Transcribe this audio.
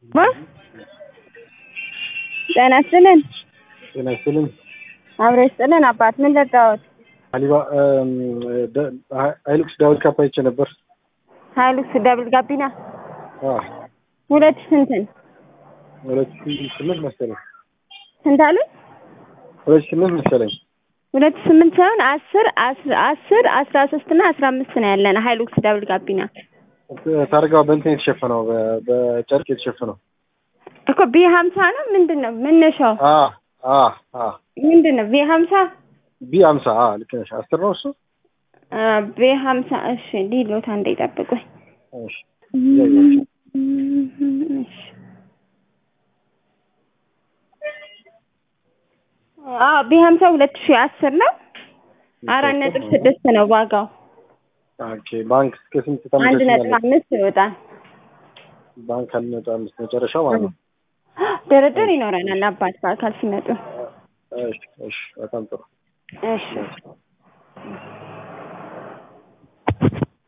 ጤና ይስጥልን። ጤና ይስጥልን። አብሮ ይስጥልን። አባት ምን ለጋዎት? አሊባ ሀይሉክስ ዳዊት ካፕ አይቼ ነበር። ሀይሉክስ ደብል ጋቢና አዎ፣ ሁለት ስንትን ሁለት ሺህ ስምንት መሰለኝ። ስንት አሉኝ? ሁለት ሺህ ስምንት መሰለኝ። ሁለት ስምንት ሳይሆን አስር አስር አስር አስራ ሶስት እና አስራ አምስት ነው ያለን ሀይሉክስ ደብል ጋቢና ታርጋው በእንትን የተሸፈነው በ- በጨርቅ የተሸፈነው እኮ ቢ ሀምሳ ነው ምንድን ነው መነሻው አ አ አ ምንድን ነው ቢ ሀምሳ ቢ አምሳ አ ልክ ነሽ። አስር ነው እሱ። ቢ ሀምሳ እሺ ዲሎት አንዴ ይጠብቁኝ እሺ እያየሁሽ። እሺ አዎ ቢ ሀምሳ ሁለት ሺህ አስር ነው አራት ነጥብ ስድስት ነው ዋጋው ኦኬ ባንክ እስከ ስንት አንድ ነጥብ ተመለስኛለች? አምስት ይወጣል ባንክ አንድ ነጥብ አምስት መጨረሻው ማለት ነው። ድርድር ይኖረናል አባት በአካል ሲመጡ እሺ እሺ፣ በጣም ጥሩ እሺ